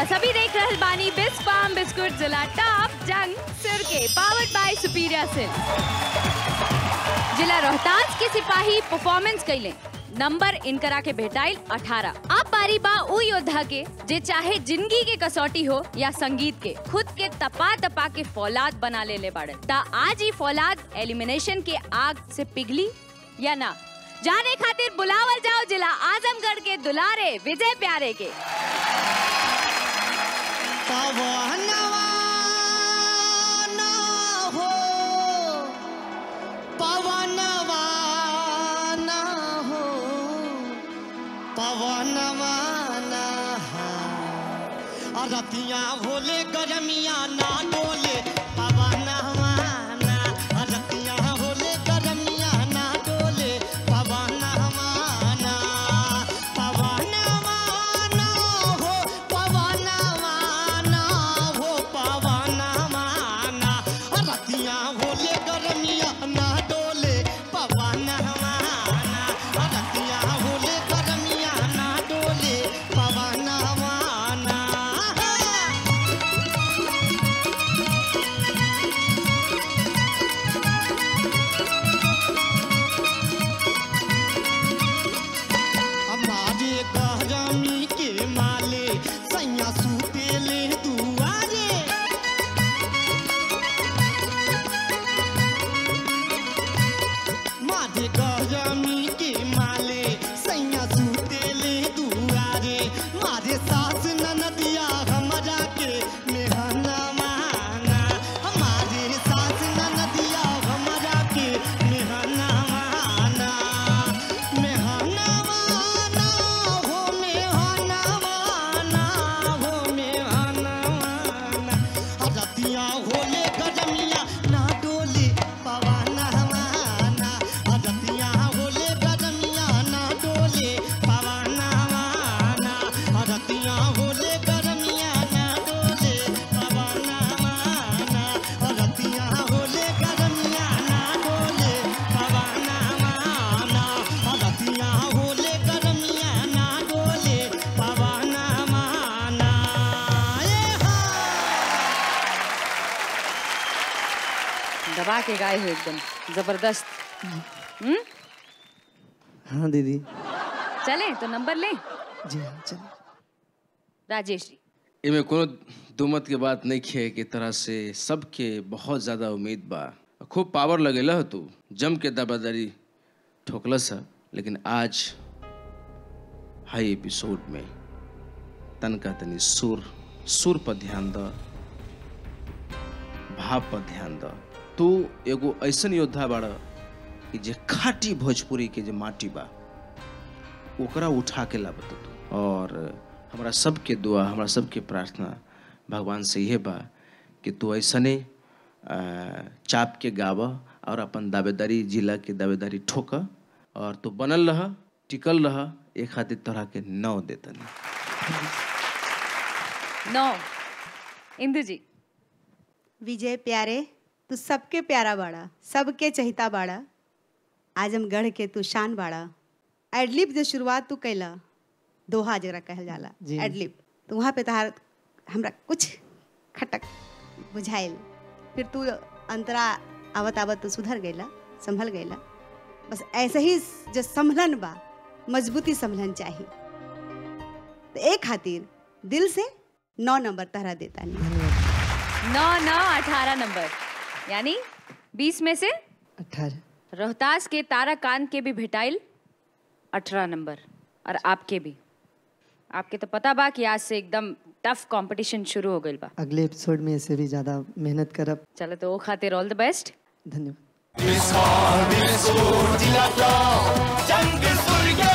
रवा सभी देख रहल बानी बिस फार्म बिस्कुट जिला टॉप जंग सिर के पावर्ड बाय सुपीरियर सिल्क जिला रोहतास के सिपाही परफॉर्मेंस कैले नंबर इनकरा के भेटाइल 18 अब बारी बा उ योद्धा के जे चाहे जिंदगी के कसौटी हो या संगीत के खुद के तपा तपा के फौलाद बना ले ले बाड़े ता आज ही फौलाद एलिमिनेशन के आग से पिघली या ना जाने खातिर बुलावल जाओ जिला आजमगढ़ के दुलारे विजय प्यारे के पवनवा ना हो पवनवा ना हो पवनवा ना हो अरतिया भोले गरमिया ना डोले पवनवा ना अरतिया भोले गरमिया ना डोले पवनवा ना पवनवा ना हो पवनवा ना हो पवनवा ना अरतिया भोले गरमिया ना डोले पवनवा ना अरतिया भोले गरमिया ना डोले पवनवा ना हमारे गहरामी के माले सैया सुतेले दुआरे मारे गहरामी के माले सैया सुतेले दुआरे मारे सास ननदिया हमरा के मेहना माना हमारे सास ननदिया हमरा के मेहना माना मेहना माना हो मेहना माना हो मेहना माना रतिया होले गजमिया ना डोले पवना माना रतिया होले गजमिया ना डोले पवना माना रतिया होले गजमिया ना डोले पवना माना रतिया होले गजमिया ना डोले पवना माना रतिया होले गजमिया ना डोले पवना माना ए हा दबा के गाए हो एकदम जबरदस्त हम्म हाँ दीदी चले तो नंबर ले जी हाँ चलिए राजेश जी एमे कोनो दुमत के बात नहीं खे के तरह से सबके बहुत ज्यादा उम्मीद बा खूब पावर लगेला हो तू जम के दबादारी ठोकलस है लेकिन आज हाई एपिसोड में तनका तनी सुर सुर पर ध्यान द भाव पर ध्यान द तू एगो ऐसन योद्धा बाड़ कि जे खाटी भोजपुरी के जे माटी बा ओकरा उठा के लाबत तू और हमरा सबके दुआ हमरा सबके प्रार्थना भगवान से यह बा कि तू ऐसने अ, चाप के गाव और अपन दावेदारी जिला के दावेदारी ठोक और तू बनल रह टिकल रह एक खातिर तोहरा के नौ देतनी नौ इंदु जी विजय प्यारे तू सबके प्यारा बाड़ा सबके चहिता बाड़ा आजमगढ़ के तू शान बाड़ा एडलिप जो शुरुआत तू कैला दोहा जरा कहल जाला जी। एडलिप तो वहाँ पे तहार हमरा कुछ खटक बुझाइल फिर तू अंतरा आवत आवत तू सुधर गईला संभल गईला बस ऐसे ही जो संभलन बा मजबूती संभलन चाहिए तो एक खातिर दिल से नौ नंबर तहरा देता नहीं नौ नौ अठारह नंबर यानी बीस में से अठारह रोहतास के तारा कांत के भी भेटाइल अठारह नंबर और आपके भी आपके तो पता बा कि आज से एकदम टफ कंपटीशन शुरू हो गई बा अगले एपिसोड में इससे भी ज़्यादा मेहनत करब चलो तो वो खातिर ऑल द बेस्ट धन्यवाद जंग सूर्य